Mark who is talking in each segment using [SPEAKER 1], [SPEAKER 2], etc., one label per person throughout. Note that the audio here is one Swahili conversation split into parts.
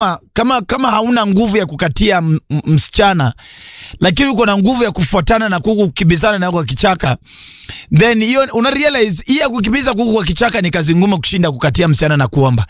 [SPEAKER 1] kama kama hauna nguvu ya kukatia m- m- msichana lakini uko na nguvu ya kufuatana na kuku kukimbizana nayo kwa kichaka then hiyo una realize hii ya kukimbiza kuku kwa kichaka ni kazi ngumu kushinda kukatia msichana na kuomba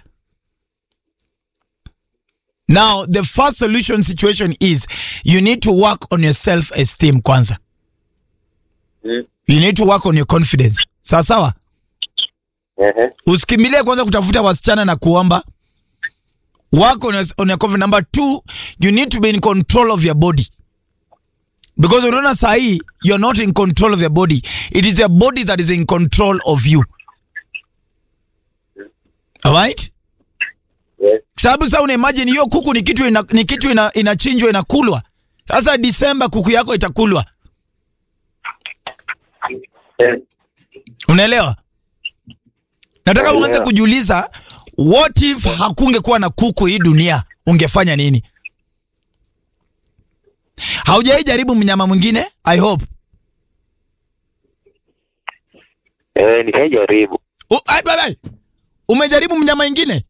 [SPEAKER 1] now the first solution situation is you need to work on your self esteem kwanza
[SPEAKER 2] Mm.
[SPEAKER 1] you need to work on your confidence sawa sawa
[SPEAKER 2] Ehe.
[SPEAKER 1] usikimbilie kwanza kutafuta wasichana na kuomba work on your, on your confidence. Number two, you need to be in control of your body because unaona saa hii you're not in control of your body it is your body that is in control of you alright
[SPEAKER 2] Yes.
[SPEAKER 1] sababu sasa una imagine hiyo kuku ni kitu ina, ni kitu ina, inachinjwa inakulwa sasa disemba kuku yako itakulwa
[SPEAKER 2] Eh.
[SPEAKER 1] unaelewa nataka
[SPEAKER 2] Naelewa.
[SPEAKER 1] uanze kujiuliza what if hakungekuwa na kuku hii dunia ungefanya nini haujai jaribu mnyama mwingine i hope
[SPEAKER 2] Eh, nishajaribu.
[SPEAKER 1] U, ai, bye, bye. umejaribu mnyama mwingine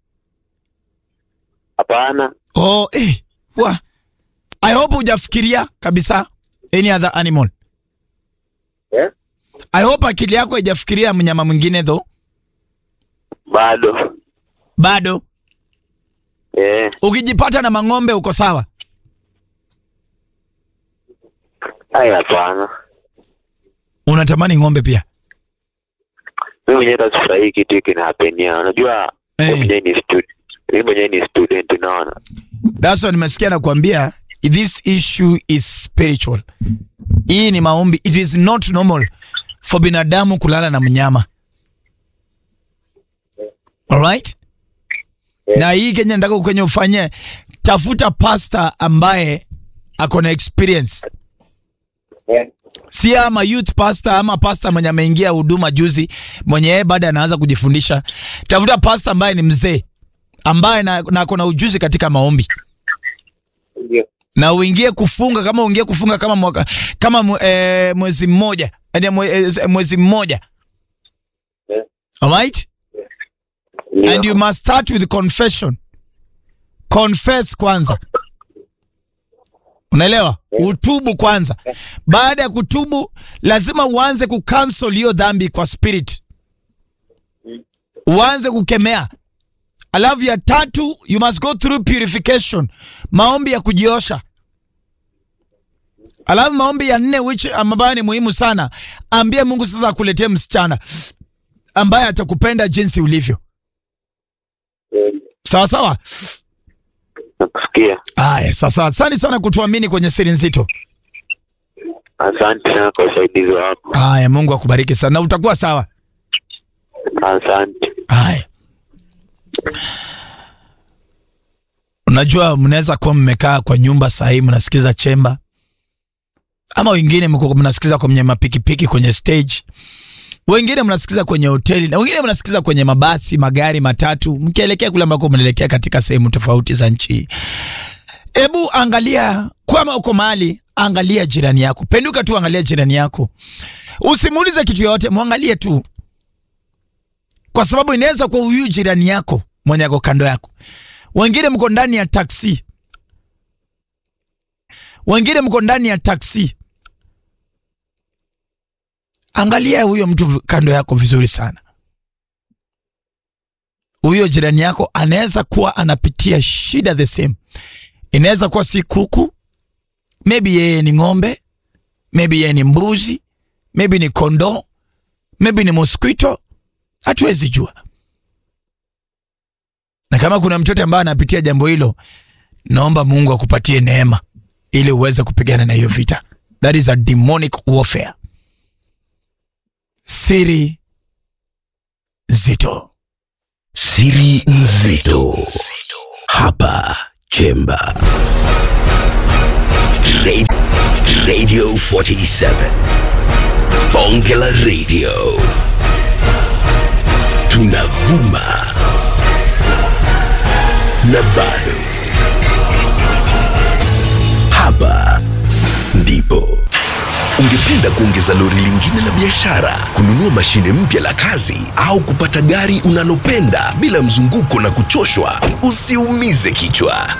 [SPEAKER 2] Hapana.
[SPEAKER 1] oh, eh, wa. i hope hujafikiria kabisa any other animal
[SPEAKER 2] Eh?
[SPEAKER 1] i hope akili yako haijafikiria mnyama mwingine though
[SPEAKER 2] Bado.
[SPEAKER 1] bado
[SPEAKER 2] Eh.
[SPEAKER 1] ukijipata na mang'ombe uko sawa
[SPEAKER 2] Ai, hapana.
[SPEAKER 1] unatamani ng'ombe pia
[SPEAKER 2] Mimi mwenyewe hata sifurahii kitu hiki kinahapenia. Unajua
[SPEAKER 1] Eh.
[SPEAKER 2] mimi mwenyewe ni student. Mimi mwenyewe ni student unaona.
[SPEAKER 1] That's why nimesikia nakwambia this issue is spiritual. Hii ni maombi. It is not normal for binadamu kulala na mnyama. Alright? Na hii Kenya nataka kwenye ufanye tafuta pasta ambaye ako na experience.
[SPEAKER 2] Eh.
[SPEAKER 1] Si ama youth pastor ama pastor mwenye ameingia huduma juzi mwenye yeye bado anaanza kujifundisha. Tafuta pastor ambaye ni mzee ambaye na, na ako na ujuzi katika maombi
[SPEAKER 2] Ndio.
[SPEAKER 1] na uingie kufunga kama uingie kufunga kama mwaka kama mwe- eh, mwezi mmoja yani mwe, eh, mwezi mmoja
[SPEAKER 2] Eh.
[SPEAKER 1] alright
[SPEAKER 2] Ndio.
[SPEAKER 1] and you must start with confession confess kwanza unaelewa utubu kwanza baada ya kutubu lazima uanze kucancel hiyo dhambi kwa spirit uanze kukemea alafu ya tatu you must go through purification maombi ya kujiosha alafu maombi ya nne which ambayo ni muhimu sana ambie mungu sasa akuletee msichana ambaye atakupenda jinsi ulivyo
[SPEAKER 2] Eh,
[SPEAKER 1] sawa sawa
[SPEAKER 2] Nakusikia.
[SPEAKER 1] aya sasa asante sana kutuamini kwenye siri nzito
[SPEAKER 2] Asante sana kwa usaidizi wako.
[SPEAKER 1] aya mungu akubariki sana na utakuwa sawa
[SPEAKER 2] Asante.
[SPEAKER 1] aya unajua mnaweza kuwa mmekaa kwa nyumba sahii mnasikiza chemba ama wengine mko mnasikiza kwenye mapikipiki kwenye stage wengine mnasikiza kwenye hoteli na wengine mnasikiza kwenye mabasi magari matatu mkielekea kule ambako mnaelekea katika sehemu tofauti za nchi hebu angalia kama uko mahali angalia jirani yako penduka tu angalia jirani yako usimuulize kitu yoyote mwangalie tu kwa sababu inaweza kuwa huyu jirani yako mwenye ako kando yako wengine mko ndani ya taksi wengine mko ndani ya taksi angalia huyo mtu kando yako vizuri sana huyo jirani yako anaweza kuwa anapitia shida the same inaweza kuwa si kuku maybe yeye ni ng'ombe maybe yeye ni mbuzi maybe ni kondoo maybe ni mosquito hatuwezi jua na kama kuna mtoto ambaye anapitia jambo hilo naomba mungu akupatie neema ili uweze kupigana na hiyo vita that is a demonic warfare siri zito
[SPEAKER 3] Siri nzito hapa Chemba Ra- Radio 47 Bonge la Radio tunavuma na bado hapa ndipo ungependa Ungependa kuongeza lori lingine la biashara, kununua mashine mpya la kazi au kupata gari unalopenda bila mzunguko na kuchoshwa? Usiumize kichwa.